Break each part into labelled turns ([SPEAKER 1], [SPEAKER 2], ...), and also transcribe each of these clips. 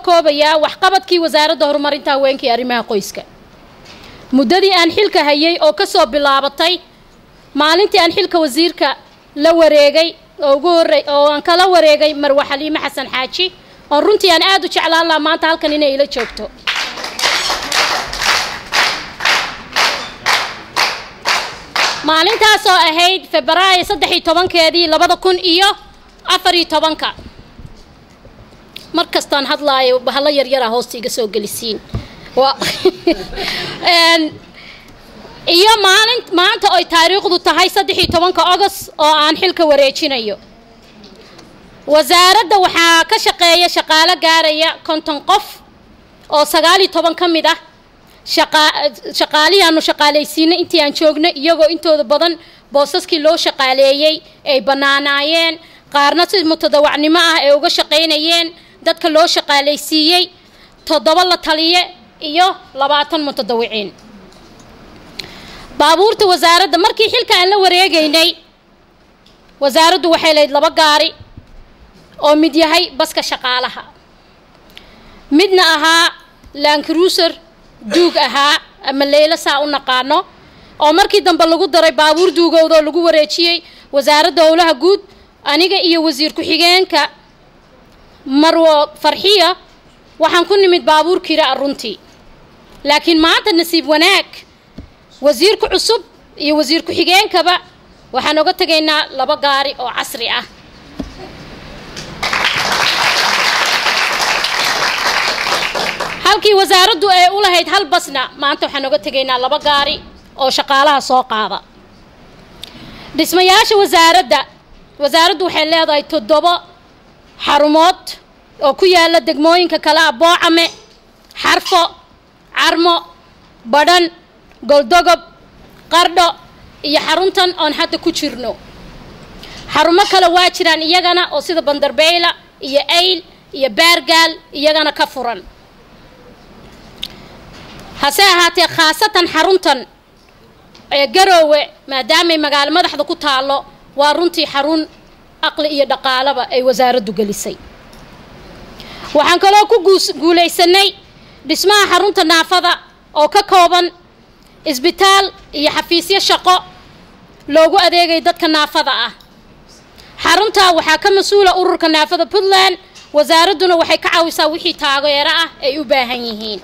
[SPEAKER 1] koobayaa waxqabadkii wasaaradda horumarinta haweenka iyo arrimaha qoyska muddadii aan xilka hayay oo ka soo bilaabatay maalintii aan xilka wasiirka la wareegay oo ugu horey oo aan kala wareegay marwe xaliime xasan xaaji oon runtii aan aada u jeclaan lahaa maanta halkan inay ila joogto maalintaas oo ahayd febraayo saddex iyo tobankeedii labada kun iyo afar iyo tobanka mar kastaan hadlaayo bahalo yaryara hoosta iga soo gelisiin iyo maalin maanta oy taariikhdu tahay saddex iyo tobanka ogos oo aan xilka wareejinayo wasaaradda waxaa ka shaqeeya shaqaalo gaaraya konton qof oo sagaal iyo toban ka mid ah shaqaalihii aanu shaqaalaysiinay intii aan joognay iyagoo intooda badan boosaskii loo shaqaaleeyey ay bannaanaayeen qaarna si mutadawacnimo ah ay uga shaqaynayeen dadka loo shaqaalaysiiyey toddoba la taliye iyo labaatan mutadawiciin baabuurta wasaaradda markii xilka aan la wareegaynay wasaaraddu waxay lahayd laba gaari oo mid yahay baska shaqaalaha midna ahaa lankruuser duug ahaa ama leylo saa u naqaano oo markii dambe lagu daray baabuur duugowda oo lagu wareejiyey wasaaradda howlaha guud aniga iyo wasiir ku-xigeenka marwo farxiya waxaan ku nimid baabuur kira a runtii laakiin maanta nasiib wanaag wasiirka cusub iyo wasiir ku-xigeenkaba waxaan oga tegaynaa laba gaari oo casri ah halkii wasaaraddu ay u lahayd hal basna maanta waxaan oga tegaynaa laba gaari oo shaqaalaha soo qaada dhismayaasha wasaaradda wasaaraddu waxay leedahay toddobo xarumood oo ku yaala degmooyinka kale ah boocame xarfo carmo badhan goldogob qardho iyo xaruntan oon hadda ku jirno xarumo kale waa jiraan iyagana oo sida bandarbeyla iyo ayl iyo baargaal iyagana ka furan hase ahaatee khaasatan xaruntan ee garoowe maadaamay magaalo madaxda ku taallo waa runtii xarun aqli iyo dhaqaalaba ay wasaaraddu gelisay waxaan kaloo ku guulaysanay dhismaha xarunta naafada oo ka kooban isbitaal iyo xafiisyo shaqo loogu adeegay dadka naafada ah xaruntaa waxaa ka mas-uula ururka naafada puntland wasaaradduna waxay ka caawisaa wixii taageero ah ay u baahan yihiin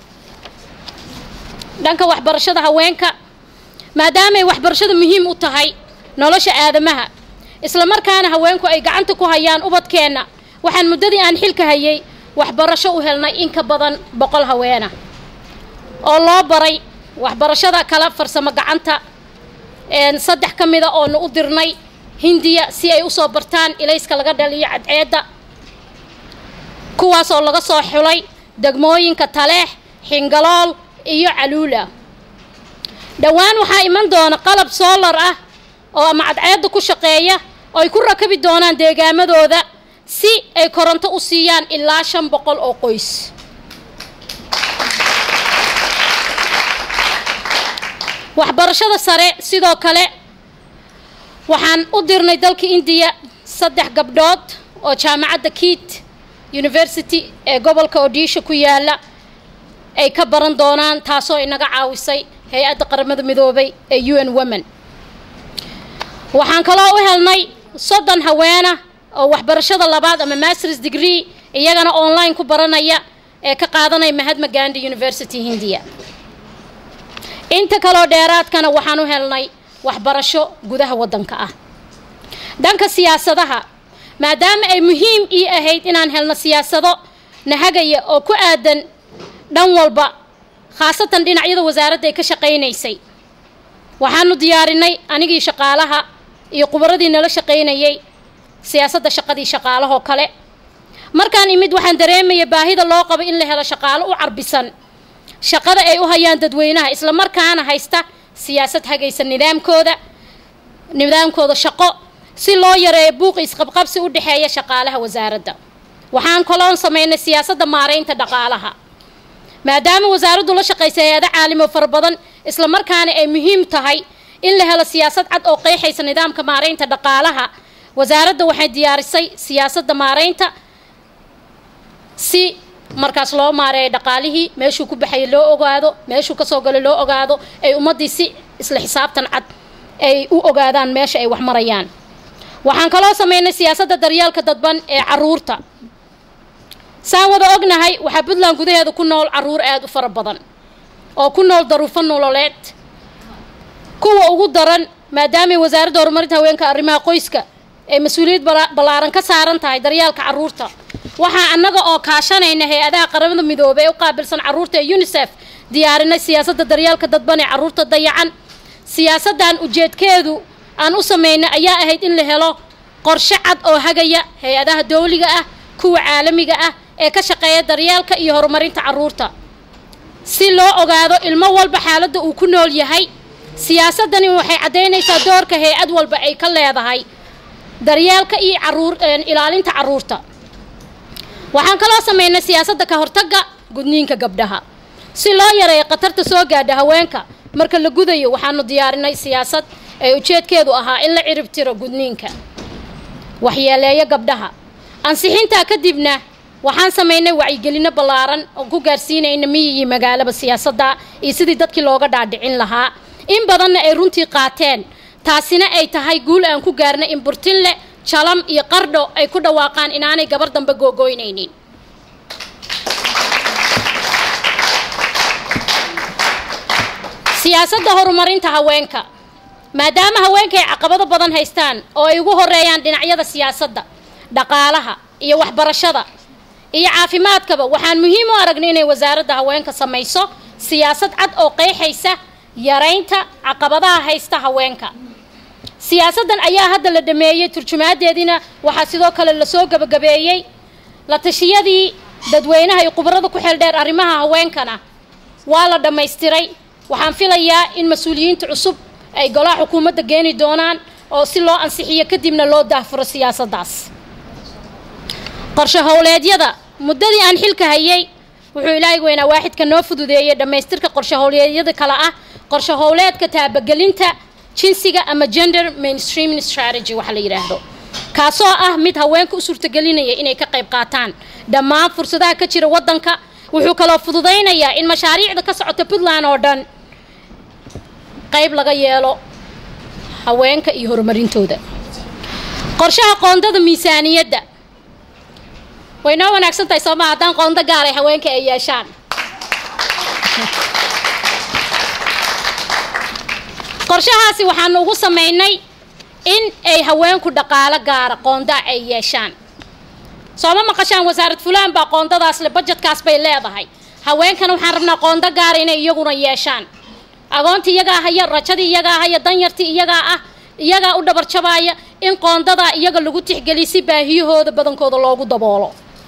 [SPEAKER 1] dhanka waxbarashada haweenka maadaamay waxbarashada muhiim u tahay nolosha aadamaha isla markaana haweenku ay gacanta ku hayaan ubadkeenna waxaan muddadii aan xilka hayay waxbarasho u helnay in ka badan boqol haweena oo loo baray waxbarashada kala farsamo gacanta saddex ka mida oonu u dirnay hindiya si ay usoo bartaan ilayska laga dhaliyo cadceedda kuwaas oo laga soo xulay degmooyinka taleex xingalool iyo caluula dhowaan waxaa iman doona qalab soolar ah oo ama cadceedda ku shaqeeya oo ay ku rakabi doonaan deegaamadooda si ay koronto u siiyaan ilaa shan boqol oo qoys waxbarashada sare sidoo kale waxaan u dirnay dalka indiya saddex gabdhood oo jaamacadda kiit university ee gobolka odisha ku yaala ay ka baran doonaan taasoo inaga caawisay hay-adda qaramada midoobay ee u n women waxaan kaloo u helnay soddon haweena oo waxbarashada labaad ama masters degree iyagana online ku baranaya ee ka qaadanaya mahadma gandi university hindiya inta kaloo dheeraadkana waxaan u helnay waxbarasho gudaha waddanka ah dhanka siyaasadaha maadaama ay muhiim ii ahayd inaan helno siyaasado nahagaya oo ku aadan dhan walba khaasatan dhinacyada wasaaradda ay ka shaqaynaysay waxaanu diyaarinay anigii shaqaalaha iyo khubaradii nala shaqaynayay siyaasadda shaqadii shaqaalahoo kale markaan imid waxaan dareemaya baahida loo qabo in la helo shaqaalo u carbisan shaqada ay u hayaan dadweynaha isla markaana haysta siyaasad hagaysa nidaamkooda nidaamkooda shaqo si loo yareeyo buuqi isqabqabsi u dhexeeya shaqaalaha wasaaradda waxaan kaloon samaynay siyaasadda maaraynta dhaqaalaha maadaama wasaaraddu la shaqaysa hay-ado caalimo fara badan isla markaana ay muhiim tahay in la helo siyaasad cad oo qeexaysa nidaamka maaraynta dhaqaalaha wasaaradda waxay diyaarisay siyaasadda maaraynta si markaas loo maareeyo dhaqaalihii meeshuu ku baxayay loo ogaado meeshuu kasoo galay loo ogaado ay ummaddii si isla xisaabtan cad ay u ogaadaan meesha ay wax marayaan waxaan kaloo sameynay siyaasadda daryeelka dadban ee caruurta saan wada ognahay waxaa puntland gudaheeda ku nool caruur aada u fara badan oo ku nool daruufo nololeed kuwa ugu daran maadaamay wasaaradda horumarinta haweenka arrimaha qoyska ay mas-uuliyad ballaaran ka saaran tahay daryeelka caruurta waxaa annaga oo kaashanayna hay-adaha qaramada midoobey ee u qaabilsan caruurta ee unisef diyaarinay siyaasadda daryeelka dadban ee caruurta dayacan siyaasaddan ujeedkeedu aan u sameynay ayaa ahayd in la helo qorshe cad oo hagaya hay-adaha dowliga ah kuwa caalamiga ah ee ka shaqeeya daryeelka iyo horumarinta caruurta si loo ogaado ilmo walba xaaladda uu ku nool yahay siyaasaddani waxay caddaynaysaa doorka hay-ad walba ay ka leedahay daryeelka iyo caruur ilaalinta caruurta waxaan kaloo sameynay siyaasadda ka hortagga gudniinka gabdhaha si loo yareeyo khatarta soo gaadha haweenka marka la gudayo waxaanu diyaarinay siyaasad ee ujeedkeedu ahaa in la cirib tiro gudniinka waxyeeleeyo gabdhaha ansixintaa kadibna waxaan samaynay wacyigelino ballaaran oo ku gaarsiinayna miyi iyo magaalaba siyaasadda iyo sidii dadkii looga dhaadhicin lahaa in badanna ay runtii qaateen taasina ay tahay guul aan ku gaarnay in burtinle jalam iyo qardho ay ku dhawaaqaan inaanay gabar dambe googoynaynin siyaasadda horumarinta haweenka maadaama haweenka ay caqabado badan haystaan oo ay ugu horeeyaan dhinacyada siyaasadda dhaqaalaha iyo waxbarashada iyo caafimaadkaba waxaan muhiim u aragnay inay wasaaradda haweenka samayso siyaasad cad oo qeexaysa yaraynta caqabadaha haysta haweenka siyaasaddan ayaa hadda la dhameeyey turjumaadeediina waxaa sidoo kale lasoo gabagabeeyey la tashiyadii dadweynaha iyo khubarada ku xeeldheer arrimaha haweenkana waa la dhammaystiray waxaan filayaa in mas-uuliyiinta cusub ay golaha xukuumadda geeni doonaan oo si loo ansixiyo kadibna loo daahfuro siyaasaddaas qorshe howleedyada muddadii aan xilka hayay wuxuu ilaahay weynaa waaxidka noo fududeeyey dhammaystirka qorshe howleedyada kale ah qorshe howleedka taabagelinta jinsiga ama gender mainstreaming strategy waxa la yidhaahdo kaasoo ah mid haweenka u suurtagelinaya inay ka qayb qaataan dhammaan fursadaha ka jira waddanka wuxuu kaloo fududaynayaa in mashaariicda ka socota puntland oo dhan qayb laga yeelo haweenka iyo horumarintooda qorshaha qoondada miisaaniyadda way noo wanaagsan tahay sooma haddaan qoondo gaaray haweenka ay yeeshaan qorshahaasi waxaanu ugu samaynay in ay haweenku dhaqaalo gaara qoondaa ay yeeshaan sooma maqashaan wasaarad fulaan baa qoondadaas le bajetkaas bay leedahay haweenkana waxaan rabnaa qoondo gaara inay iyaguna yeeshaan agoontii iyagaa haya rajadii iyagaa haya danyartii iyagaa ah iyagaa u dhabarjabaaya in qoondadaa iyaga lagu tixgeliy si baahiyahooda badankooda loogu daboolo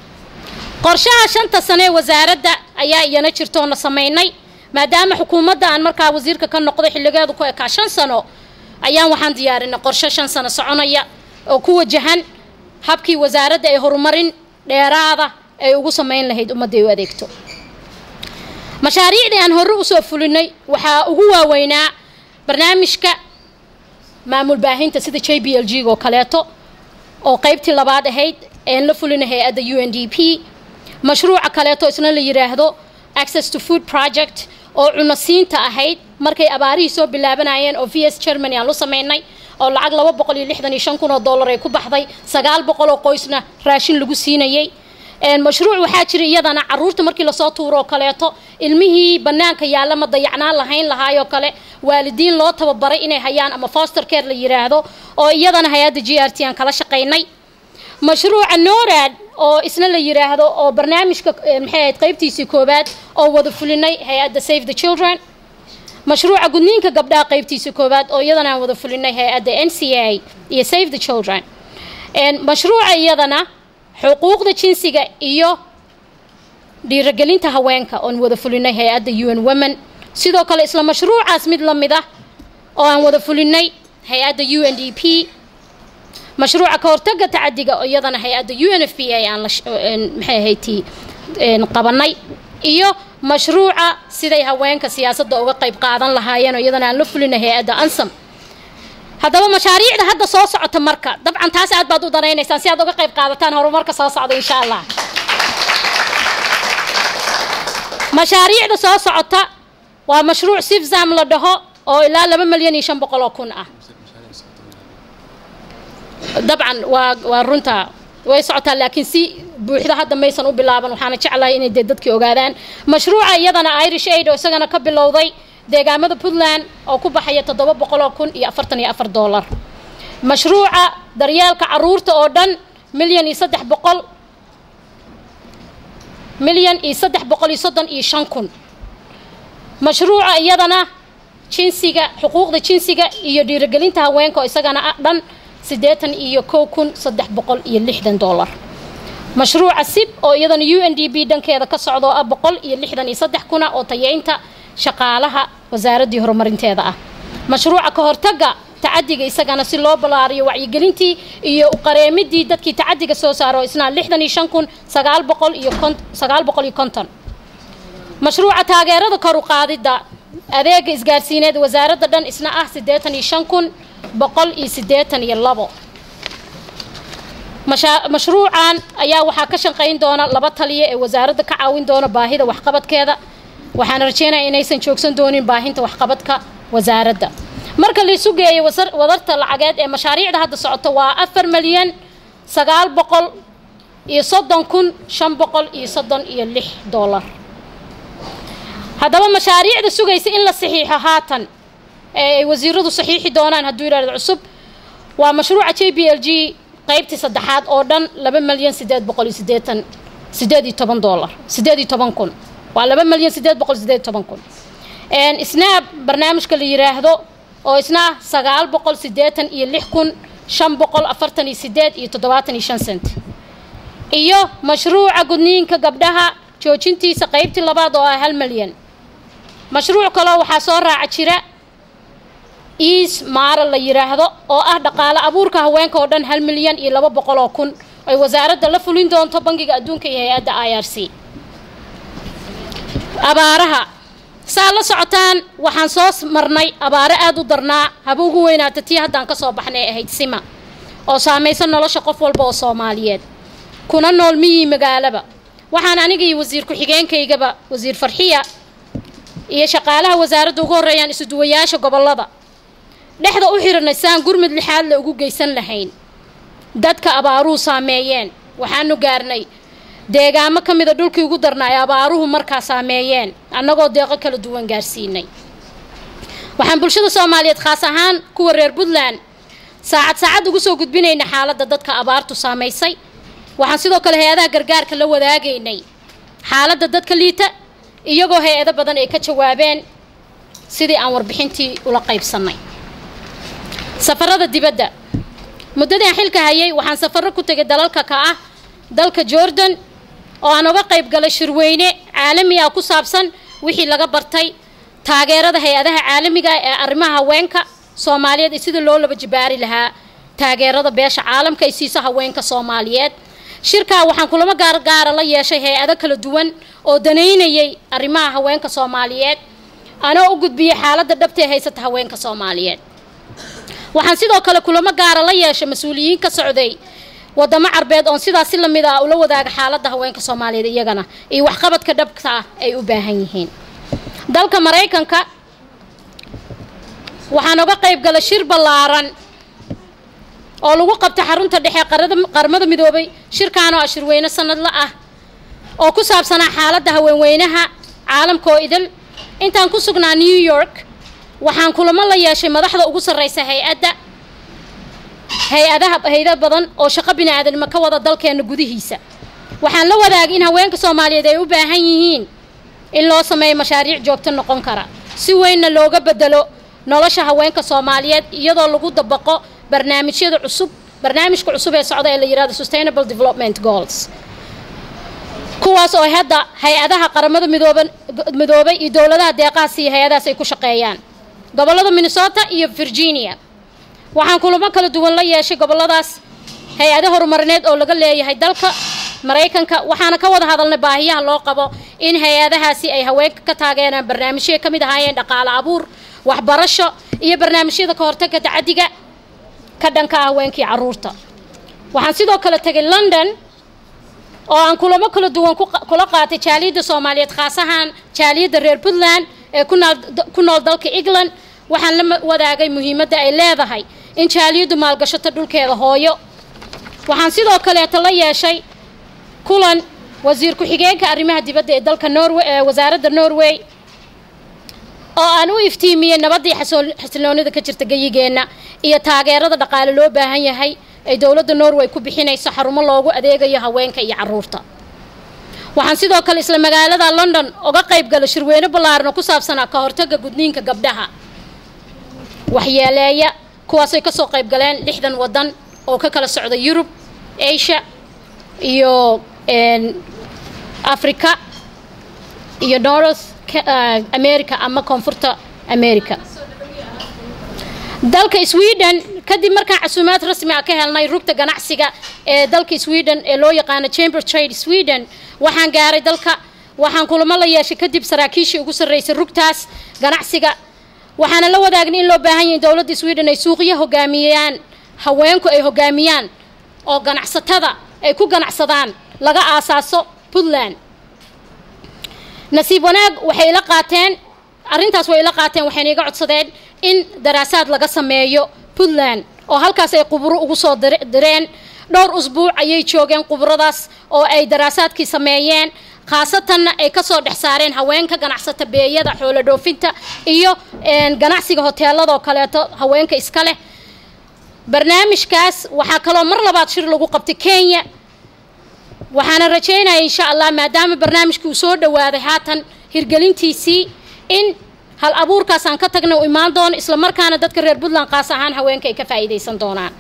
[SPEAKER 1] qorshaha shanta sane ee wasaaradda ayaa iyana jirtoona samaynay maadaama xukuumadda aan markaa wasiirka ka noqday xilligeedu ku ekaa shan sano ayaan waxaan diyaarinay qorshe shan sano soconaya oo ku wajahan habkii wasaaradda ay horumarin dheeraada ay ugu samayn lahayd ummadda ay u adeegto mashaariicdii aan horre usoo fulinay waxaa ugu waaweynaa barnaamijka maamul baahinta sida j b l g oo kaleeto oo qaybtii labaad ahayd een la fulinay hay-adda u n d p mashruuca kaleeto isna la yidhaahdo access to food project oo cunosiinta ahayd markay abaarihii soo bilaabanayeen oo v s germany aan lu samaynay oo lacag laba boqol iyo lixdan iyo shan kun oo dollar ay ku baxday sagaal boqol oo qoysna raashin lagu siinayey mashruuc waxaa jira iyadana caruurta markii lasoo tuuro oo kaleeto ilmihii banaanka yaalla ma dayacnaan lahayn lahaayoo kale waalidiin loo tababaray inay hayaan ama foster care la yidhaahdo oo iyadana hay-adda g r t aan kala shaqaynay mashruuca norad oo isna la yidhaahdo oo barnaamijka maxay ahayd qaybtiisii koowaad oo wada fulinay hay-adda save the children mashruuca gudniinka gabdhaha qaybtiisii koowaad oo iyadana aan wada fulinay hay-adda n c a iyo save the children mashruuca iyadana xuquuqda jinsiga iyo dhiiragelinta haweenka oon wada fulinay hay-adda u n women sidoo kale isla mashruucaas mid la mid ah oo aan wada fulinay hay-adda u n d p mashruuca ka hortaga tacadiga oo iyadana hay-adda u n f p a aan maxay ahayti qabanay iyo mashruuca siday haweenka siyaasadda uga qayb qaadan lahaayeen oo iyadana aan la fulinay hay-adda ansam haddaba mashaariicda hadda soo socota marka dabcan taas aad baad u danaynaysaan si aad uga qayb qaadataan horumarka soo socda insha allah mashaariicda soo socota waa mashruuc sifzam la dhaho oo ilaa laba milyan iyo shan boqol oo kun ah dabcan waa waa runta way socotaa laakiin si buuxda hadda maysan u bilaaban waxaana jeclahay inay dee dadkii ogaadaan mashruuca iyadana irish aid oo isagana ka bilowday deegaamada puntland oo ku baxaya toddoba boqoloo kun iyo afartan iyo afar dollar mashruuca daryeelka caruurta oo dhan milyan iyo saddex boqol milyan iyo saddex boqol iyo soddon iyo shan kun mashruuca iyadana jinsiga xuquuqda jinsiga iyo dhiirigelinta haweenka oo isagana ah dhan siddeetan iyo kow kun saddex boqol iyo lixdan dollar mashruuca sib oo iyadana u n d b dhankeeda ka socda oo ah boqol iyo lixdan iyo saddex kuna oo tayeynta shaqaalaha wasaaraddii horumarinteeda ah mashruuca ka hortagga tacadiga isagana si loo ballaariyo wacyigelintii iyo qareemidii dadkii tacadiga soo saaro isna lixdan iyo shan kun sagaal boqol iyo kon sagaal boqol iyo konton mashruuca taageerada kor u qaadidda adeega isgaarsiineed wasaaradda dhan isna ah siddeetan iyo shan kun boqol iyo siddeetan iyo labo mashruucan ayaa waxaa ka shaqayn doona laba taliya ee wasaaradda ka caawin doona baahida waxqabadkeeda waxaana rajeynaya inaysan joogsan doonin baahinta waxqabadka wasaaradda marka laisu geeyo wadarta lacageed ee mashaariicda hadda socota waa afar milyan sagaal boqol iyo soddon kun shan boqol iyo soddon iyo lix dollar haddaba mashaariicda sugaysa in la saxiixo haatan ee ay wasiiradu saxiixi doonaan hadduu yidhahdo cusub waa mashruuca j b l g qaybtii saddexaad oo dhan laba milyan siddeed boqol iyo siddeetan siddeed iyo toban dollar siddeed iyo toban kun waa laba milyan siddeed boqol siddeed iyo toban kun isnaab barnaamijka la yidhaahdo oo isna ah sagaal boqol siddeetan iyo lix kun shan boqol afartan iyo siddeed iyo toddobaatan iyo shan cent iyo mashruuca gudniinka gabdhaha joojintiisa qaybtii labaad oo ah hal milyan mashruuc kaloo waxaa soo raaca jira iis maara la yidhaahdo oo ah dhaqaale abuurka haweenka oo dhan hal milyan iyo laba boqol oo kun ay wasaaradda la fulin doonto bangiga adduunka iyo hay-adda i r c abaaraha saa la socotaan waxaan soo marnay abaaro aada u darnaa haba ugu weynaata tii haddaan ka soo baxnay ahayd sima oo saamaysan nolosha qof walba oo soomaaliyeed kuna nool miyii magaalaba waxaan aniga iyo wasiir ku-xigeenkaygaba wasiir farxiya iyo shaqaalaha wasaaradda ugu horreeyaan isuduwayaasha gobollada dhexda u xiranay saan gurmud lixaad la ugu geysan lahayn dadka abaaruhu saameeyeen waxaanu gaarnay deegaamo ka mida dhulkii ugu darna ay abaaruhu markaa saameeyeen annagoo deeqo kala duwan gaarsiinay waxaan bulshada soomaaliyeed khaas ahaan kuwa reer puntland saacad saacad ugu soo gudbinayna xaaladda dadka abaartu saamaysay waxaan sidoo kale hay-adaha gargaarka la wadaagaynay xaaladda dadka liita iyagoo hay-ado badan ay ka jawaabeen sidii aan warbixintii ula qaybsannay safarada dibadda muddadii aan xilka hayay waxaan safarro ku tegay dalalka ka ah dalka jordan oo aan uga qayb galay shirweyne caalami ah ku saabsan wixii laga bartay taageerada hay-adaha caalamiga ee arrimaha haweenka soomaaliyeed iyo sida loo laba jibaari lahaa taageerada beesha caalamka ay siiso haweenka soomaaliyeed shirkaa waxaan kulamo gaargaara la yeeshay hay-ado kala duwan oo danaynayay arrimaha haweenka soomaaliyeed anoo u gudbiyey xaaladda dhabtee haysata haweenka soomaaliyeed waxaan sidoo kale kulamo gaara la yeeshay mas-uuliyiin ka socday wadamo carbeed oon sidaas si lamid ah ula wadaaga xaaladda haweenka soomaaliyeed iyagana iyo waxqabadka dhabta ah ay u baahan yihiin dalka maraykanka waxaan uga qayb galay shir ballaaran oo lagu qabtay xarunta dhexe qaramada midoobay shirkaanoo ah shirweyne sanadla ah oo ku saabsanaa xaaladda haweenweynaha caalamka oo idil intaan ku sugnaa new york waxaan kulamo la yeeshay madaxda ugu sarreysa hay-adda hay-adaha hay-ada badan oo shaqo bini-aadanimo ka wada dalkeena gudihiisa waxaan la wadaagay in haweenka soomaaliyeed ay u baahan yihiin in loo sameeyo mashaariic joogto noqon kara si weynna looga bedelo nolosha haweenka soomaaliyeed iyadoo lagu dabaqo barnaamijyada cusub barnaamijka cusub ee socda ee la yihahdo sustainable development goals kuwaas oo hadda hay-adaha qaramada midooba midoobay iyo dowladaha deeqahaas iyo hay-adahaas ay ku shaqeeyaan gobollada minnesota iyo virginia waxaan kulamo kala duwan la yeeshay gobolladaas hay-ado horumarineed oo laga leeyahay dalka maraykanka waxaana ka wada hadalnay baahiyaha loo qabo in hay-adahaasi ay haweenka ka taageeraan barnaamijyay ka mid ahaayeen dhaqaale abuur waxbarasho iyo barnaamijyada ka hortagga tacadiga ka dhanka ah haweenkii carruurta waxaan sidoo kale tegay london oo aan kulamo kala duwan kula qaatay jaaliyadda soomaaliyeed khaas ahaan jaaliyadda reer puntland ee ku nool dalka england waxaan la wadaagay muhiimadda ay leedahay in jaaliyaddu maalgashato dhulkeeda hooyo waxaan sidoo kaleeto la yeeshay kulan wasiir ku-xigeenka arrimaha dibadda ee dalka norway ee wasaaradda norway oo aan u iftiimiyey nabaddii xasiloonida ka jirta geyigeenna iyo taageerada dhaqaale loo baahan yahay ay dowladda norway ku bixinayso xarumo loogu adeegayo haweenka iyo caruurta waxaan sidoo kale isla magaalada london uga qayb galay shirweyne ballaaran oo ku saabsanaa ka hortagga gudniinka gabdhaha waxyeeleeya kuwaasay kasoo qayb galeen lixdan waddan oo ka kala socda yurub asia iyo africa iyo north america ama koonfurta america dalka sweden kadib markaan casuumaad rasmi ah ka helnay rugta ganacsiga ee dalka sweden ee loo yaqaano chamber trade sweden waxaan gaaray dalka waxaan kulamo la yeeshay kadib saraakiishii ugu sarreysay rugtaas ganacsiga waxaana la wadaagna in loo baahan yahay dowladda sweden ay suuqyo hogaamiyaan haweenku ay hogaamiyaan oo ganacsatada ay ku ganacsadaan laga aasaaso puntland nasiib wanaag waxay la qaateen arrintaas way la qaateen waxayna iga codsadeen in daraasaad laga sameeyo puntland oo halkaas ay quburo ugu soo direen dhowr usbuuc ayay joogeen quburadaas oo ay daraasaadkii sameeyeen khaasatanna ay kasoo dhex saareen haweenka ganacsata beeyada xoolo dhoofinta iyo ganacsiga hoteeladoo kaleeto haweenka iska leh barnaamijkaas waxaa kaloo mar labaad shir lagu qabtay kenya waxaana rajeynaya insha allah maadaama barnaamijkii uu soo dhawaaday haatan hirgelintiisii in hal abuurkaas aan ka tagna u imaan doono islamarkaana dadka reer puntland qaas ahaan haweenka ay ka faa'iidaysan doonaan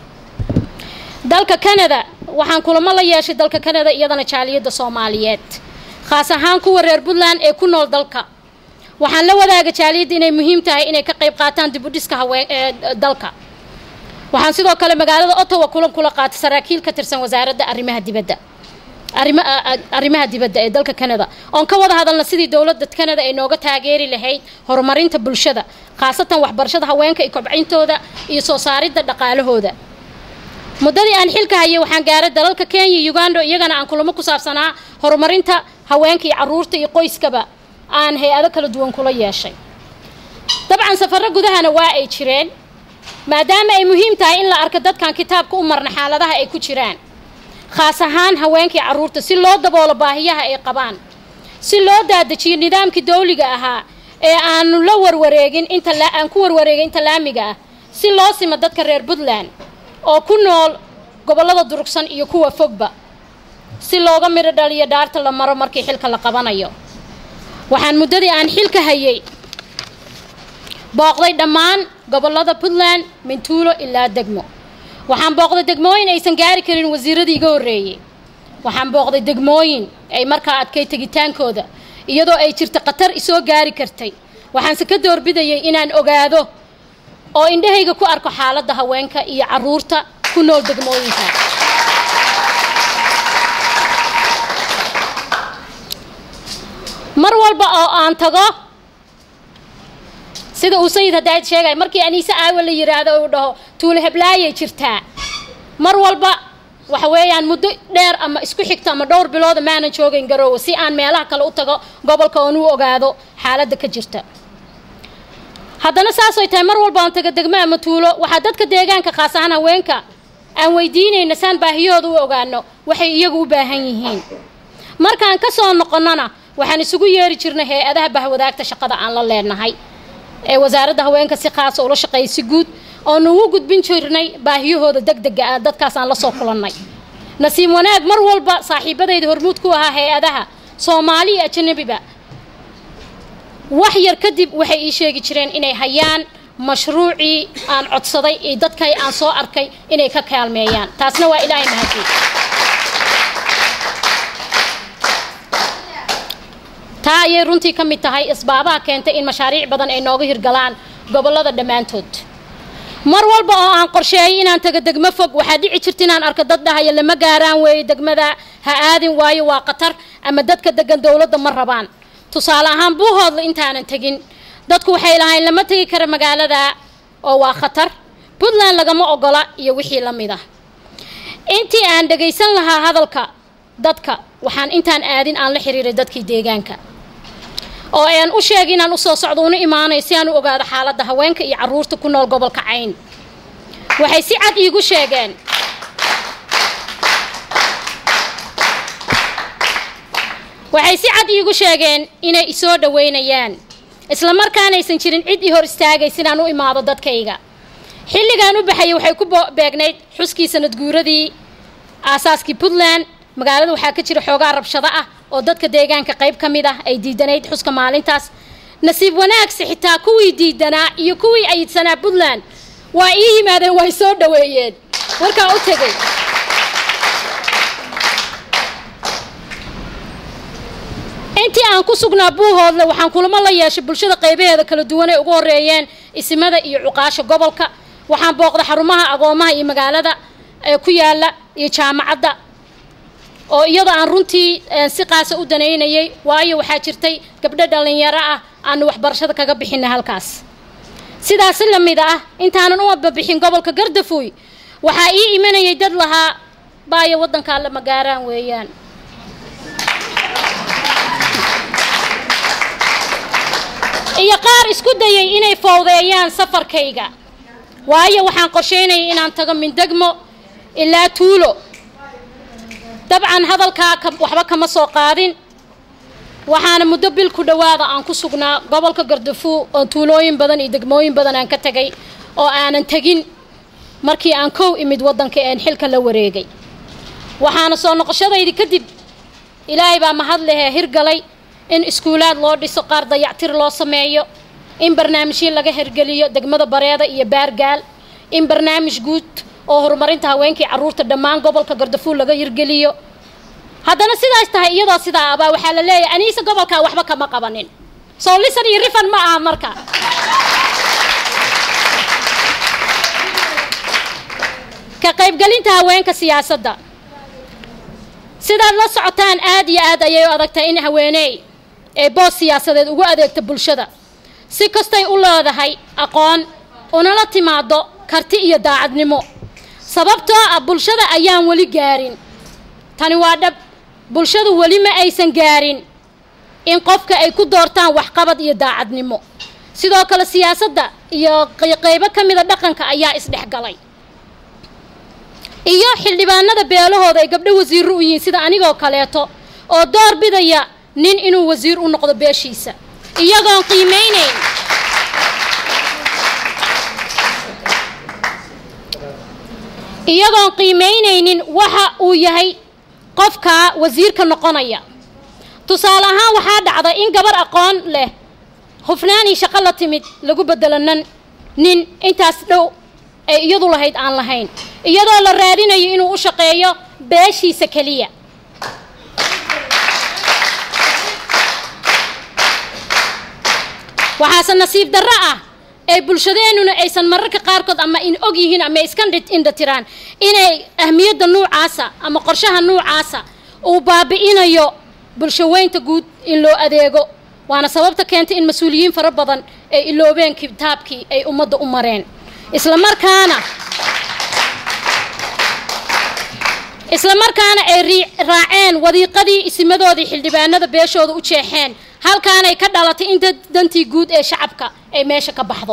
[SPEAKER 1] dalka canada waxaan kulamo la yeeshay dalka canada iyadana jaaliyadda soomaaliyeed khaas ahaan kuwa reer puntland ee ku nool dalka waxaan la wadaaga jaaliyadda inay muhiim tahay inay ka qayb qaataan dib u dhiska haween ee dalka waxaan sidoo kale magaalada ottawa kulan kula qaatay saraakiil ka tirsan wasaaradda arrimaha dibadda arrimaha dibadda ee dalka canada oon ka wada hadalna sidii dowladda canada ay nooga taageeri lahayd horumarinta bulshada khaasatan waxbarashada haweenka iyo kobcintooda iyo soo saaridda dhaqaalahooda muddadii aan xilka hayay waxaan gaaray dalalka kenya uganda iyagana aan kulamo ku saabsanaa horumarinta haweenka iyo caruurta iyo qoyskaba aan hay-ado kala duwan kula yeeshay dabcan safarro gudahana waa ay jireen maadaama ay muhiim tahay in la arko dadkan kitaabka u marna xaaladaha ay ku jiraan khaas ahaan haweenkii carruurta si loo daboolo baahiyaha ay qabaan si loo daadajiyo nidaamkii dawliga ahaa ee aanu la warwareegin inta aan ku warwareegin inta laamiga ah si loo simo dadka reer puntland oo ku nool gobollada durugsan iyo kuwa fogba si looga midho dhaliyo dhaarta la maro markii xilka la qabanayo waxaan muddadii aan xilka hayay booqday dhammaan gobollada puntland mintuulo ilaa degmo waxaan booqday degmooyin aysan gaari karin wasiiradii iga horreeyey waxaan booqday degmooyin ay markaa adkay tegitaankooda iyadoo ay jirta khatar isoo gaari kartay waxaanse ka doorbidayay inaan ogaado oo indhahayga ku arko xaaladda haweenka iyo caruurta ku nool degmooyinka mar walba oo aan tago sida uu sayid hadaad sheegay markii aniise aawa la yiraahdo uu dhaho tuule heblaayay jirtaa mar walba waxa weeyaan muddo dheer ama isku xigto ama dhowr bilooda maanan joogayn garoowe si aan meelaha kale u tago gobolka oon u ogaado xaaladda ka jirta haddana saasay tahay mar walba aan taga degmo ama tuulo waxaa dadka deegaanka khaas ahaan haweenka aan weydiinayna saan baahiyooda u ogaano waxay iyagu u baahan yihiin markaan ka soo noqonnona waxaan isugu yeeri jirnay hay-adaha bahwadaagta shaqada aan la leenahay ee wasaaradda haweenka si khaasa ula shaqeeyay si guud oonu ugu gudbin jirnay baahiyahooda deg dega ah dadkaas aan la soo kulannay nasiib wanaag mar walba saaxiibadayda hormuud ku ahaa hay-adaha soomaali iyo ajanabiba wax yar kadib waxay ii sheegi jireen inay hayaan mashruucii aan codsaday iyo dadkay aan soo arkay inay ka kaalmeeyaan taasna waa ilaahay mahadiyey taa ayay runtii ka mid tahay isbaabaha keentay in mashaariic badan ay nooga hirgalaan gobollada dhammaantood mar walba oo aan qorsheeyay inaan tago degmo fog waxaa dhici jirta inaan arko dad dhahaya lama gaaraan weeye degmada ha aadin waayo waa khatar ama dadka degan dowladda ma rabaan tusaale ahaan buuhoodla intaanan tegin dadku waxay lahayn lama tegi kara magaalada oo waa khatar puntland lagama ogola iyo wixii la mid ah intii aan dhagaysan lahaa hadalka dadka waxaan intaan aadin aan la xiriiray dadkii deegaanka oo aan u sheegay inaan usoo socdo una imaanayo si aan u ogaado xaaladda haweenka iyo carruurta ku nool gobolka cayn waxay si cad iigu sheegeen waxay si cad iigu sheegeen inay isoo dhoweynayaan isla markaanaysan jirin cid i hor istaagaysa inaan u imaado dadkayga xilligaan u baxayay waxay ku beegnayd xuskii sanad guuradii aasaaskii puntland magaalada waxaa ka jira xoogaa rabshado ah oo dadka deegaanka qayb ka mid ah ay diidanayd xuska maalintaas nasiib wanaagsi xitaa kuwii diidanaa iyo kuwii ayidsanaa puntland waa ii yimaadeen way soo dhoweeyeen warkaa u tegay intii aan ku sugnaa buuhoodle waxaan kulamo la yeeshay bulshada qaybaheeda kala duwan ay ugu horeeyeen isimada iyo cuqaasha gobolka waxaan booqda xarumaha agoomaha iyo magaalada ee ku yaala iyo jaamacadda oo iyadoo aan runtii si qaasa u danaynayay waayo waxaa jirtay gabdho dhallinyaro ah aanu waxbarashada kaga bixinay halkaas sidaasi la mid ah intaanan u ababixin gobolka gardafuy waxaa ii imanayay dad lahaa baayo waddankaa lama gaaraan weeyaan iyo qaar isku dayay inay fowdeeyaan safarkayga waayo waxaan qorsheynayay inaan tago mindegmo ilaa tuulo dabcan hadalkaa waxba kama soo qaadin waxaana muddo bil ku dhowaada aan ku sugnaa gobolka gardafuo oo tuulooyin badan iyo degmooyin badan aan ka tegay oo aanan tegin markii aan kow imid waddanka een xilka la wareegay waxaana soo noqoshadaydi kadib ilaahay baa mahad lehee hirgalay in iskuulaad loo dhiso qaar dayactir loo sameeyo in barnaamijyo laga hirgeliyo degmada bareeda iyo baargaal in barnaamij guud oo horumarinta haweenkii carruurta dhammaan gobolka gardafuul laga hirgeliyo haddana sidaas tahay iyadoo sidaa abaa waxaa la leeyahay aniise gobolkaa waxba kama qabanin soo lisan iyo rifan ma aha marka ka qaybgelinta haweenka siyaasadda sidaad la socotaan aad iyo aad ayay u adagtahay in haweeney ee boos siyaasadeed ugu adeegta bulshada si kastay u leedahay aqoon unala timaado karti iyo daacadnimo sababtoo ah bulshada ayaan weli gaarin tani waa dhab bulshadu weli ma aysan gaarin in qofka ay ku doortaan waxqabad iyo daacadnimo sidoo kale siyaasadda iyo qaybo ka mida dhaqanka ayaa isdhexgalay iyo xildhibaanada beelahooda ay gabdho wasiirro u yihiin sida anigoo kaleeto oo door bidaya nin inuu wasiir u noqdo beeshiisa iyagoon qiimeynayn iyagoon qiimeynaynin waxa uu yahay qofkaa wasiirka noqonaya tusaale ahaan waxaa dhacda in gabar aqoon leh hufnaanii shaqo la timid lagu bedelo nan nin intaas dhow ay iyadu lahayd aan lahayn iyadoo la raadinayo inuu u shaqeeyo beeshiisa keliya waxaase nasiib darro ah ee bulshadeennuna aysan mararka qaarkood ama in og yihiin ama iska indhatiraan inay ahmiyadda nuucaasa ama qorshaha nuucaasa uu baabi'inayo bulshaweynta guud in loo adeego waana sababta keentay in mas-uuliyiin fara badan ay iloobeen kitaabkii ay ummadda u mareen isla markaana isla markaana ay raaceen wadiiqadii isimadoodii xildhibaanada beeshooda u jeexeen halkaanay ka dhalatay in dantii guud ee shacabka ay meesha ka baxdo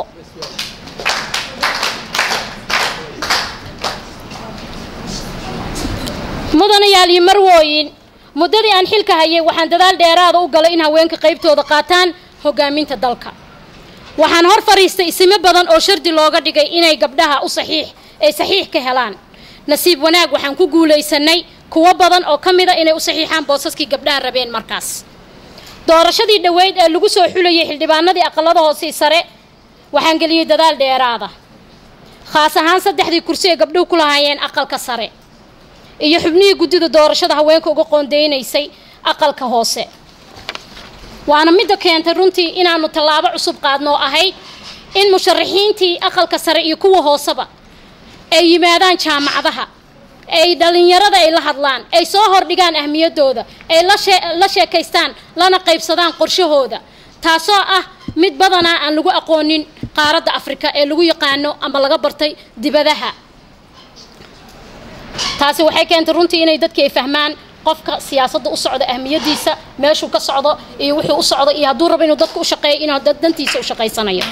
[SPEAKER 1] mudanayaal iyo marwooyin muddadii aan xilka hayay waxaan dadaal dheeraada u galay in haweenka qaybtooda qaataan hogaaminta dalka waxaan hor fadhiistay isimo badan oo shardi looga dhigay inay gabdhaha u saxiix ay saxiix ka helaan nasiib wanaag waxaan ku guulaysanay kuwo badan oo ka mida inay u saxiixaan boosaskii gabdhaha rabeen markaas doorashadii dhoweyd ee lagu soo xulayay xildhibaanadii aqalada hoose sare waxaan geliyey dadaal dheeraada khaas ahaan saddexdii kursi ee gabdhuhu ku lahaayeen aqalka sare iyo xubnihii guddida doorashada haweenka uga qoondeynaysay aqalka hoose waana midda keentay runtii inaanu tallaabo cusub qaadnoo ahayd in musharaxiintii aqalka sare iyo kuwa hooseba ay yimaadaan jaamacadaha ay dhallinyarada ay la hadlaan ay soo hordhigaan ahmiyaddooda ay la sheekaystaan lana qaybsadaan qorshahooda taasoo ah mid badanaa aan lagu aqoonin qaaradda afrika ee lagu yaqaano ama laga bartay dibadaha taasi waxay keentay runtii inay dadkii ay fahmaan qofka siyaasadda u socda ahmiyadiisa meeshuu ka socdo iyo wuxuu u socdo iyo hadduu rabo inuu dadka u shaqeeyo inuu dantiisa u shaqaysanayo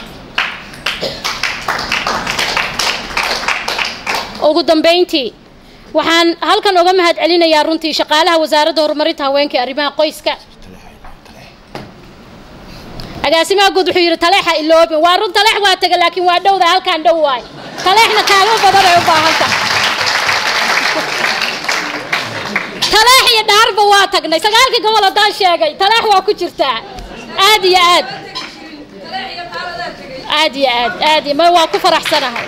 [SPEAKER 1] ugu dambeyntii waxaan halkan oga mahad celinayaa runtii shaqaalaha wasaaradda horumarinta haweenka ee arrimaha qoyska agaasimaha guud wuxuu yidhi taleexa iloobin waa run taleex waa taga laakiin waa dhowda halkaan dhow waay taleexna kaalmo badan ay u baahanta taleex iyo dhaarba waa tagnay sagaalkii gobol haddaan sheegay taleex waa ku jirtaa aad iyo aad aad iyo aad aad iyo ma waa ku faraxsanahay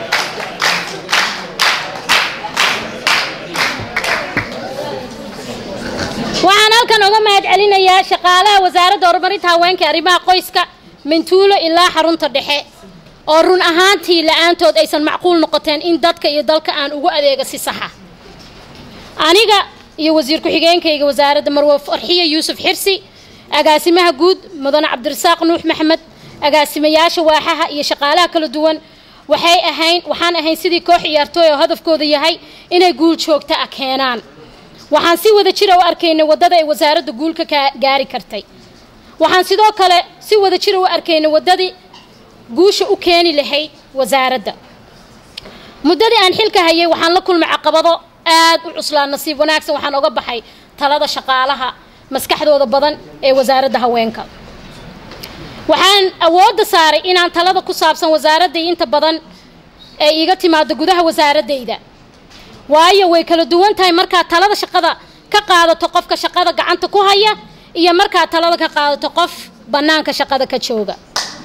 [SPEAKER 1] waxaan halkan oga mahad celinayaa shaqaalaha wasaaradda horumarinta haweenka arrimaha qoyska mintuulo ilaa xarunta dhexe oo run ahaantii la-aantood aysan macquul noqoteen in dadka iyo dalka aan ugu adeega si saxa aniga iyo wasiir ku-xigeenkayga wasaaradda marwe farxiya yuusuf xirsi agaasimaha guud mudane cabdirasaaq nuux maxmed agaasimayaasha waaxaha iyo shaqaalaha kala duwan waxay ahayn waxaan ahayn sidii koox ciyaartooy oo hadafkooda yahay inay guul joogta ah keenaan waxaan si wada jira u arkaynay waddada ay wasaaradda guulka ka gaari kartay waxaan sidoo kale si wada jira u arkaynay waddadii guusha u keeni lahayd wasaaradda muddadii aan xilka hayay waxaan la kulmay caqabado aad u cuslaa nasiib wanaagsan waxaan oga baxay talada shaqaalaha maskaxdooda badan ee wasaaradda haweenka waxaan awoodda saaray inaan talada ku saabsan wasaaradday inta badan ee iiga timaado gudaha wasaaradayda waayo way kala duwan tahay markaad talada shaqada ka qaadato qofka shaqada gacanta ku haya iyo markaad talada ka qaadato qof bannaanka shaqada ka jooga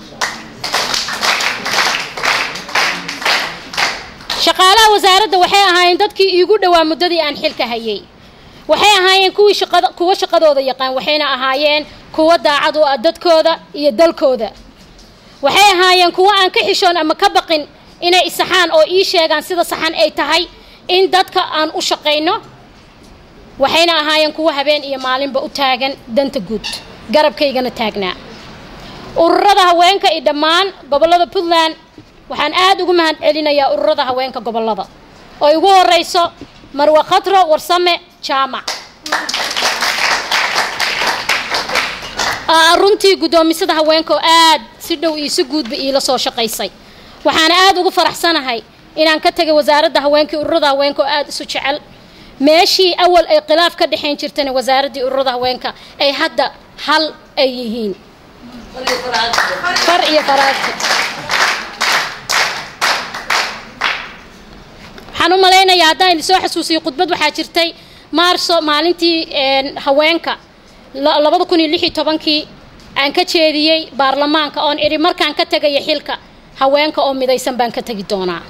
[SPEAKER 1] shaqaalaha wasaaradda waxay ahaayeen dadkii iigu dhowaa muddadii aan xilka hayay waxay ahaayeen kuwii shaqada kuwa shaqadooda yaqaan waxayna ahaayeen kuwa daacad u ah dadkooda iyo dalkooda waxay ahaayeen kuwa aan ka xishoon ama ka baqin inay isaxaan oo ii sheegaan sida saxan ay tahay in dadka aan u shaqayno waxayna ahaayeen kuwa habeen iyo maalinba u taagan danta guud garabkaygana taagnaa ururada haweenka iyo dhammaan gobollada puntland waxaan aada ugu mahad celinayaa ururada haweenka gobollada oo igu horeyso marwe khatro warsame jaamac runtii guddoomisada haweenka oo aad si dhow iyo si guudba iila soo shaqaysay waxaana aada ugu faraxsanahay inaan ka tegay wasaaradda haweenka iyo ururada haweenka oo aada isu jecel meeshii awal ay khilaaf ka dhexayn jirtana wasaaraddii ururada haweenka ay hadda hal ay yihiin far iyo faraagti waxaan u malaynayaa haddaan idin soo xasuusiyo khudbad waxaa jirtay maarso maalintii haweenka labada kun iyo lix iyo tobankii aan ka jeediyey baarlamaanka oon idhi markaan ka tegaya xilka haweenka oo midaysan baan ka tegi doonaa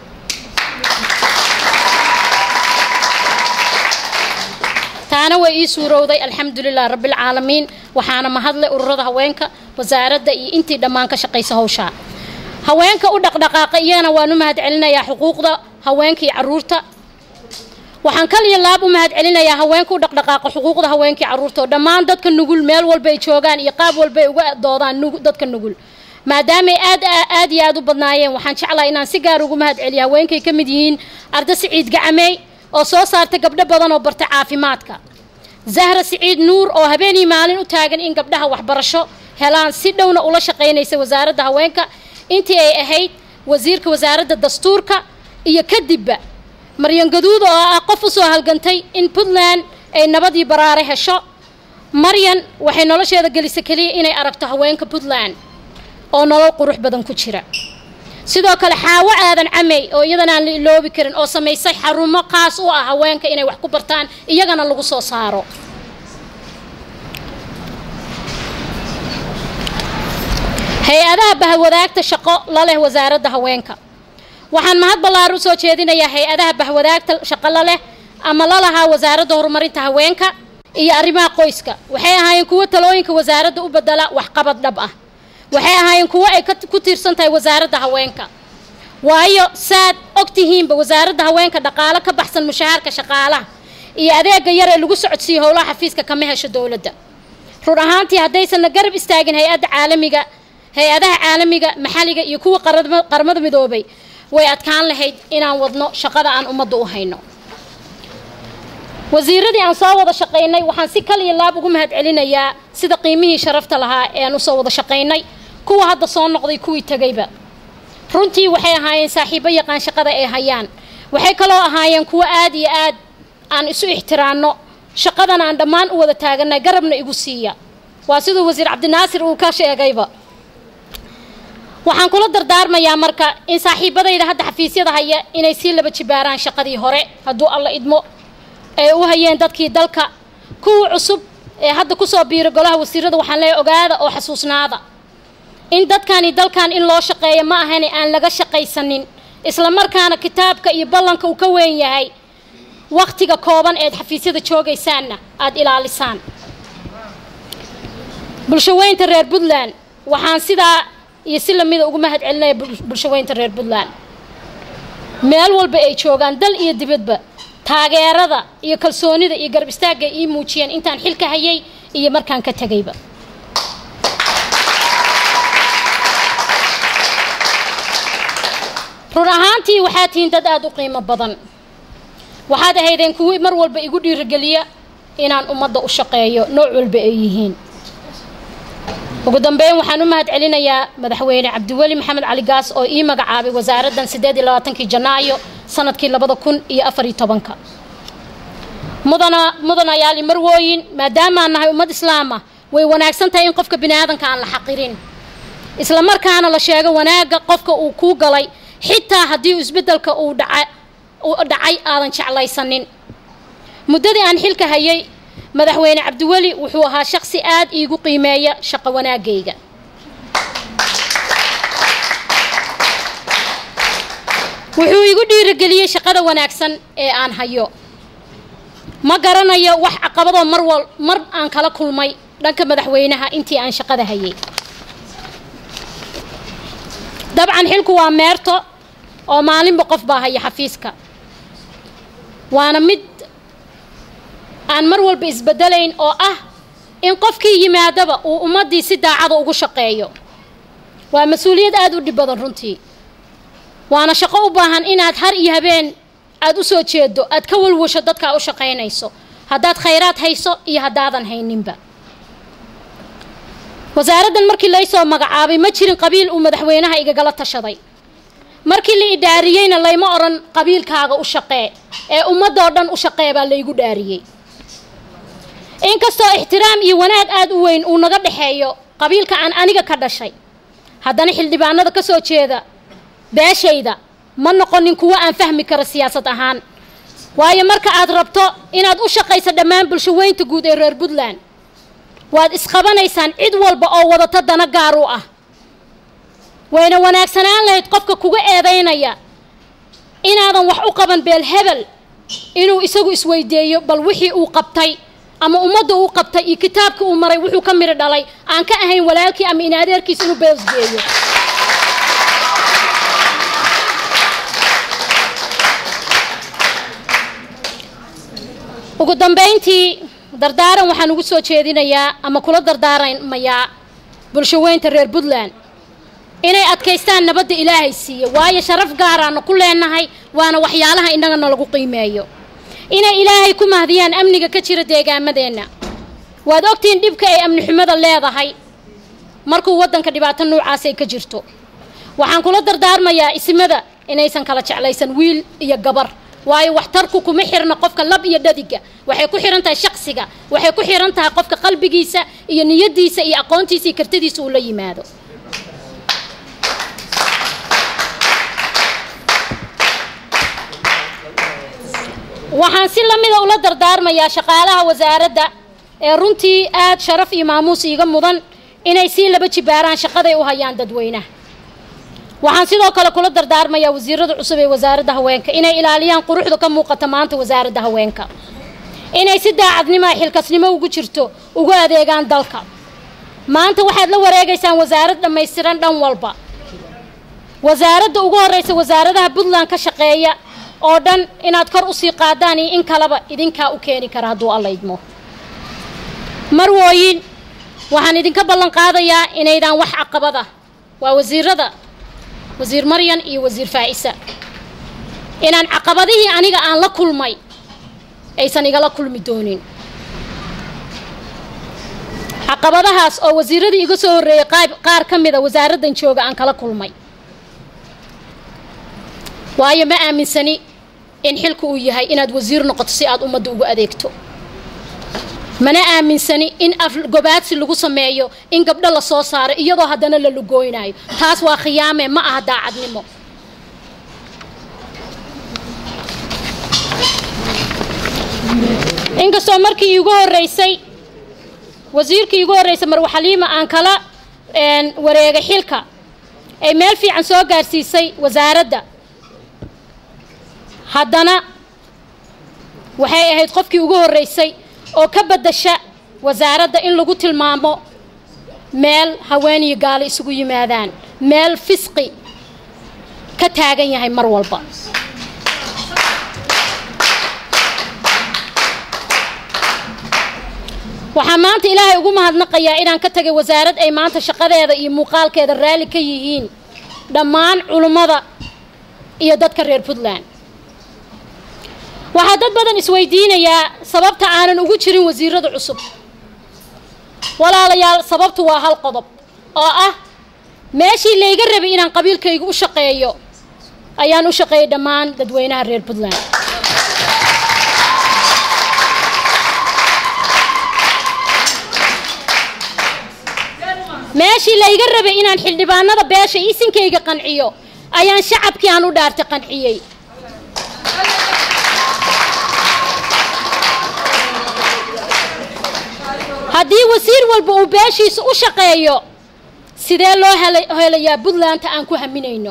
[SPEAKER 1] taana way ii suurowday alxamdulilah rabbilcaalamiin waxaana mahadlay ururada haweenka wasaaradda iyo intii dhammaan ka shaqaysa hawshaa haweenka u dhaqdhaqaaqa iyagana waan u mahad celinayaa xuquuqda haweenka iyo caruurta waxaan kaliya laab u mahad celinayaa haweenka u dhaqdhaqaaqa xuquuqda haweenka iyo caruurta oo dhammaan dadka nugul meel walba ay joogaan iyo qaab walba ay uga doodaan dadka nugul maadaamay aad aad iyo aad u badnaayeen waxaan jeclaa inaan si gaar ugu mahad celiyo haweenkay ka mid yihiin arda siciid gacamey oo soo saartay gabdho badan oo bartay caafimaadka zahra siciid nuur oo habeenii maalin u taagan in gabdhaha waxbarasho helaan si dhowna ula shaqaynaysa wasaaradda haweenka intii ay ahayd wasiirka wasaaradda dastuurka iyo kadibba maryan gaduud oo ah qof u soo halgantay in puntland ay nabadii baraare hesho maryan waxay nolosheeda gelisay keliya inay aragto haweenka puntland oo nolol qurux badan ku jira sidoo kale xaawo aadan camey oo iyadana aan la iloobi karin oo samaysay xarumo qaas u ah haweenka inay wax ku bartaan iyagana lagu soo saaro hay-adaha bahwadaagta shaqo la leh wasaaradda haweenka waxaan mahad ballaar u soo jeedinayaa hay-adaha bahwadaagta shaqo la leh ama la lahaa wasaaradda horumarinta haweenka iyo arrimaha qoyska waxay ahaayeen kuwo talooyinka wasaaradda u bedela waxqabad dhab ah waxay ahaayeen kuwo ay ku tiirsan tahay wasaaradda haweenka waayo saad og tihiinba wasaaradda haweenka dhaqaalo ka baxsan mushahaarka shaqaalaha iyo adeega yar ee lagu socodsiiyo howlaha xafiiska kama hesho dowladda run ahaantii haddaysanna garab istaagin hay-adda caalamiga hay-adaha caalamiga maxalliga iyo kuwa qaramada midoobay way adkaan lahayd inaan wadno shaqada aan ummadda u hayno wasiiradii aan soo wada shaqaynay waxaan si kal iyo laab ugu mahad celinayaa sida qiimihii sharafta lahaa ee aan usoo wada shaqaynay kuwa hadda soo noqday kuwii tegayba runtii waxay ahaayeen saaxiibo yaqaan shaqada ay hayaan waxay kaloo ahaayeen kuwo aad iyo aad aan isu ixtiraanno shaqadan aan dhammaan u wada taaganay garabna igu siiya waa siduu wasiir cabdinaasir uu ka sheegayba waxaan kula dardaarmayaa marka in saaxiibadayda hadda xafiisyada haya inay sii laba jibaaraan shaqadii hore hadduu alla idmo ee u hayeen dadkii dalka kuwa cusub ee hadda kusoo biira golaha wasiirada waxaan leeyahay ogaada oo xasuusnaada in dadkani dalkan in loo shaqeeyo ma ahane aan laga shaqaysanin isla markaana kitaabka iyo ballanka uu ka weyn yahay wakhtiga kooban eed xafiisyada joogaysaanna aada ilaalisaan bulshaweynta reer puntland waxaan sidaa iyo si lamida ugu mahad celinaya bulshaweynta reer puntland meel walba ay joogaan dal iyo dibadba taageerada iyo kalsoonida iyo garab istaagga ii muujiyeen intaan xilka hayay iyo markaan ka tegayba run ahaantii waxaad tihiin dad aada u qiimo badan waxaad ahaydeen kuwii mar walba igu dhiirigeliya inaan ummadda u shaqeeyo nooc walba ay yihiin ugu dambeyn waxaan u mahad celinayaa madaxweyne cabdiweli maxamed cali gaas oo ii magacaabay wasaaraddan siddeed iyo labaatankii janaayo sanadkii labada kun iyo afar iyo tobanka mudana mudanayaali marwooyin maadaamaan nahay ummad islaam ah way wanaagsan tahay in qofka bini aadanka aan la xaqirin isla markaana la sheego wanaagga qofka uu kuu galay xitaa haddii isbeddelka uu dhaca uu dhacay aadan jeclaysanin muddadii aan xilka hayay madaxweyne cabdiweli wuxuu ahaa shaqsi aad iigu qiimeeya shaqo wanaagayga wuxuu igu dhiirigeliyey shaqada wanaagsan ee aan hayo ma garanayo wax caqabadoo mar wal mar aan kala kulmay dhanka madaxweynaha intii aan shaqada hayay dabcan xilku waa meerto oo maalinba qof baa haya xafiiska waana mid aan mar walba isbedelayn oo ah in qofkii yimaadaba uu ummaddii si daacada ugu shaqeeyo waa mas-uuliyad aada u dhib badan runtii waana shaqo u baahan inaad har iyo habeen aada u soo jeedo aad ka walwasho dadkaa u shaqaynayso haddaad khayraad hayso iyo haddaadan hayninba wasaaraddan markii laysoo magacaabay ma jirin qabiil uu madaxweynaha igagala tashaday markii la idhaariyeyna layma odhan qabiilkaaga u shaqee ee ummadoo dhan u shaqee baa laygu dhaariyey inkastoo ixtiraam iyo wanaag aada u weyn uu naga dhexeeyo qabiilka aan aniga ka dhashay haddana xildhibaanada ka soo jeeda beeshayda ma noqonin kuwo aan fahmi karo siyaasad ahaan waayo marka aad rabto inaad u shaqayso dhammaan bulshaweynta guud ee reer puntland waad isqabanaysaan cid walba oo wadato dana gaar u ah wayna wanaagsanaan lahayd qofka kuga eedaynaya inaadan wax u qaban beel hebel inuu isagu isweydeeyo bal wixii uu qabtay ama ummadda uu qabtay iyo kitaabka uu maray wuxuu ka midho dhalay aan ka ahayn walaalkii ama in adeerkiis inuu beesgeeyo ugu dambayntii dardaaran waxaan ugu soo jeedinayaa ama kula dardaaramayaa bulshaweynta reer puntland inay adkaystaan nabadda ilaahay siiya waayo sharaf gaaraana ku leenahay waana waxyaalaha innagana lagu qiimeeyo inay ilaahay ku mahdiyaan amniga ka jira deegaamadeenna waad ogtihiin dhibka ay amni xumada leedahay markuu waddanka dhibaato noocaas ay ka jirto waxaan kula dardaarmayaa isimada inaysan kala jeclaysan wiil iyo gabar waayo waxtarku kuma xirna qofka lab iyo dhadiga waxay ku xihan tahay shaqsiga waxay ku xihan tahay qofka qalbigiisa iyo niyadiisa iyo aqoontiisa iyo kartadiisa uu la yimaado waxaan si lamida ula dardaarmayaa shaqaalaha wasaaradda ee runtii aada sharaf iyo maamuus iiga mudan inay sii laba jibaaraan shaqaday u hayaan dadweynaha waxaan sidoo kale kula dardaarmayaa wasiirada cusub ee wasaaradda haweenka inay ilaaliyaan quruxda ka muuqata maanta wasaaradda haweenka inay si daacadnimoa xilkasnimo ugu jirto ugu adeegaan dalka maanta waxaad la wareegaysaan wasaarad dhammaystiran dhan walba wasaaradda ugu horreysa wasaaradaha puntland ka shaqeeya oo dhan inaad kor usii qaadaan iyo in kaleba idinkaa u keeni kara hadduu alla idmo marwooyin waxaan idinka ballan qaadayaa inaydaan wax caqabad ah waa wasiirada wasiir maryan iyo wasiir faa'isa inaan caqabadihii aniga aan la kulmay aysan igala kulmi doonin caqabadahaas oo wasiiradii iga soo horreeyey qaar ka mida wasaaraddan jooga aan kala kulmay waayo ma aaminsani in xilku uu yahay inaad wasiir noqoto si aad ummadda ugu adeegto mana aaminsani in afgobaadsi lagu sameeyo in gabdho la soo saaro iyadoo haddana la lugooynayo taas waa khiyaame ma aha daacadnimo inkastoo markii iigu horreysay wasiirkii iigu horreysay marwa xaliima aan kala wareegay xilka ay meel fiican soo gaarsiisay wasaaradda haddana waxay ahayd qofkii ugu horreysay oo ka beddasha wasaaradda in lagu tilmaamo meel haweeniyo gaalo isugu yimaadaan meel fisqi ka taagan yahay mar walba waxaa maanta ilaahay ugu mahadnaqayaa inaan ka tagay wasaarad ay maanta shaqadeeda iyo muuqaalkeeda raalli ka yihiin dhammaan culummada iyo dadka reer puntland waxaa dad badan isweydiinayaa sababta aanan ugu jirin wasiirada cusub walaalayaal sababtu waa hal qodob oo ah meeshii layga rabay inaan qabiilkayga u shaqeeyo ayaan u shaqeeyay dhammaan dadweynaha reer puntland meeshii layga rabay inaan xildhibaanada beesha isinkayga qanciyo ayaan shacabkii aan u dhaartay qanciyey haddii wasiir walba uu beeshiisa u shaqeeyo sidee loo helayaa puntlandta aan ku haminayno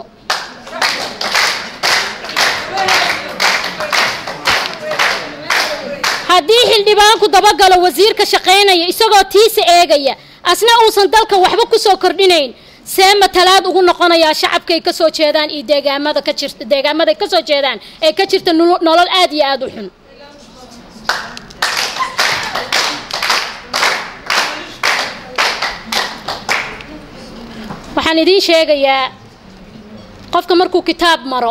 [SPEAKER 1] haddii xildhibaanku dabagalo wasiirka shaqaynaya isagoo tiisa eegaya asna uusan dalka waxba ku soo kordhinayn see matalaad ugu noqonayaa shacabkay ka soo jeedaan iyo deegaamada ka jirta deegaamaday ka soo jeedaan ee ka jirta nolol aad iyo aada u xun waxaan idiin sheegayaa qofka markuu kitaab maro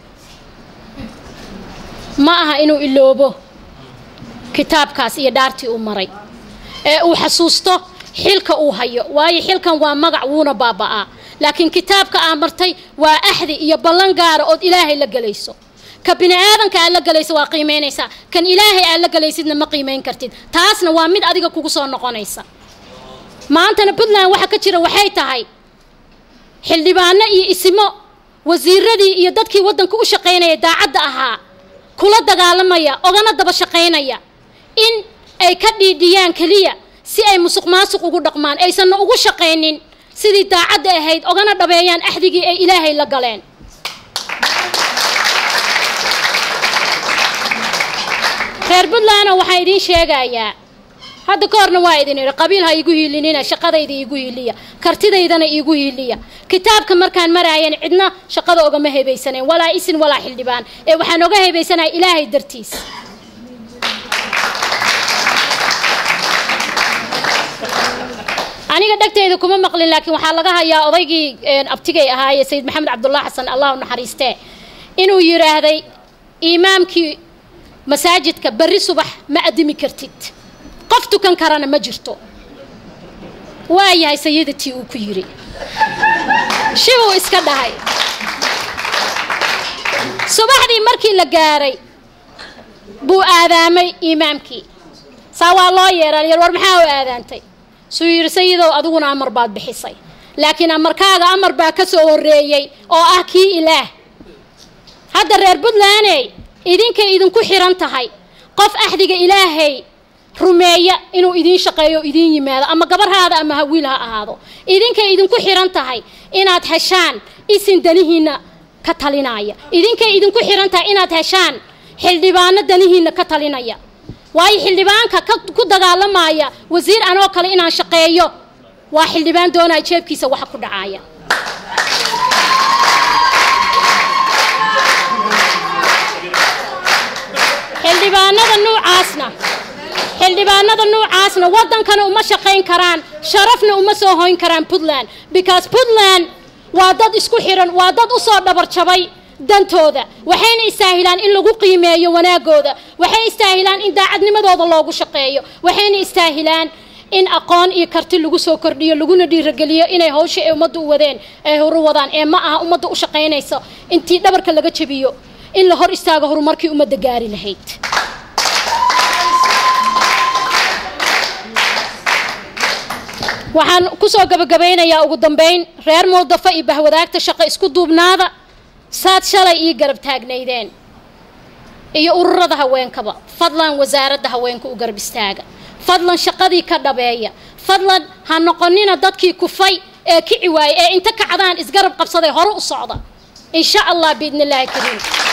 [SPEAKER 1] ma aha inuu iloobo kitaabkaas iyo dhaartii uu maray ee uu xasuusto xilka uu hayo waayo xilkan waa magac wuuna baaba'aa laakiin kitaabka aa martay waa axdi iyo ballan gaara ood ilaahay la gelayso ka bini aadanka aad la gelaysa waa qiimaynaysaa kan ilaahay aad la gelaysidna ma qiimayn kartid taasna waa mid adiga kugu soo noqonaysa maantana puntland waxa ka jira waxay tahay xildhibaano iyo isimo wasiiradii iyo dadkii waddanka u shaqaynaya daacadda ahaa kula dagaalamaya ogana daba shaqaynaya in ay ka dhiidhiyaan keliya si ay musuq maasuq ugu dhaqmaan aysanna ugu shaqaynin sidii daacadda ahayd ogana dhabeeyaan axdigii ay ilaahay la galeen reer puntlandna waxaan idiin sheegayaa hadda ka horna waa idin idhi qabiil ha iigu hiilinina shaqadayda iigu hiiliya kartidaydana iigu hiiliya kitaabka markaan maraayan cidna shaqada ogama hebaysanayn walaa isin walaa xildhibaan ee waxaan oga hebaysanahay ilaahay dartiis aniga dhegtayda kuma maqlin laakiin waxaa laga hayaa odaygii abtigay ahaaye sayid maxamed cabdullah xasan allahu naxariistee inuu yidhaahday imaamkii masaajidka berri subax ma adimi kartid qof tukan karana ma jirto waa yahay sayidatii uu ku yidhi shibuu iska dhahay subaxdii markii la gaaray buu aadaamay imaamkii saa waa loo yeeran yar war maxaa u aadaantay suu yidhi sayidow adiguna amar baad bixisay laakiin amarkaaga amar baa ka soo horreeyey oo ah kii ilaah hadda reer puntlandey idinkay idinku xiran tahay qof axdiga ilaahay rumeeya inuu idiin shaqeeyo o idiin yimaado ama gabarhaada ama hawiil ha ahaado idinkay idinku xiran tahay inaad heshaan isin danihiinna ka talinaya idinkay idinku xiran tahay inaad heshaan xildhibaano danihiinna ka talinaya waayo xildhibaanka ku dagaalamaya wasiir anoo kale inaan shaqeeyo waa xildhibaan doonaya jeebkiisa waxa ku dhacaya xildhibaanada nuucaasna xildhibaanada nuucaasna waddankana uma shaqayn karaan sharafna uma soo hoyn karaan puntland because puntland waa dad isku xiran waa dad usoo dhabar jabay dantooda waxayna istaahilaan in lagu qiimeeyo wanaagooda waxay istaahilaan in daacadnimadooda loogu shaqeeyo waxayna istaahilaan in aqoon iyo karti lagu soo kordhiyo laguna dhiirageliyo inay hawsha ay ummadda u wadeen ay horu wadaan ee ma aha ummadda u shaqaynayso intii dhabarka laga jabiyo in la hor istaago horumarkii ummadda gaari lahayd waxaan kusoo gabagabaynayaa ugu dambeyn reer muldafo iyo bahwadaagta shaqo isku duubnaada saad shalay ii garab taagnaydeen iyo ururada haweenkaba fadlan wasaaradda haweenka u garab istaaga fadlan shaqadii ka dhabeeya fadlan ha noqonina dadkii kufay ee kici waayey ee inta kacdaan isgarab qabsaday hore u socda in sha allah biidni illaahi kariim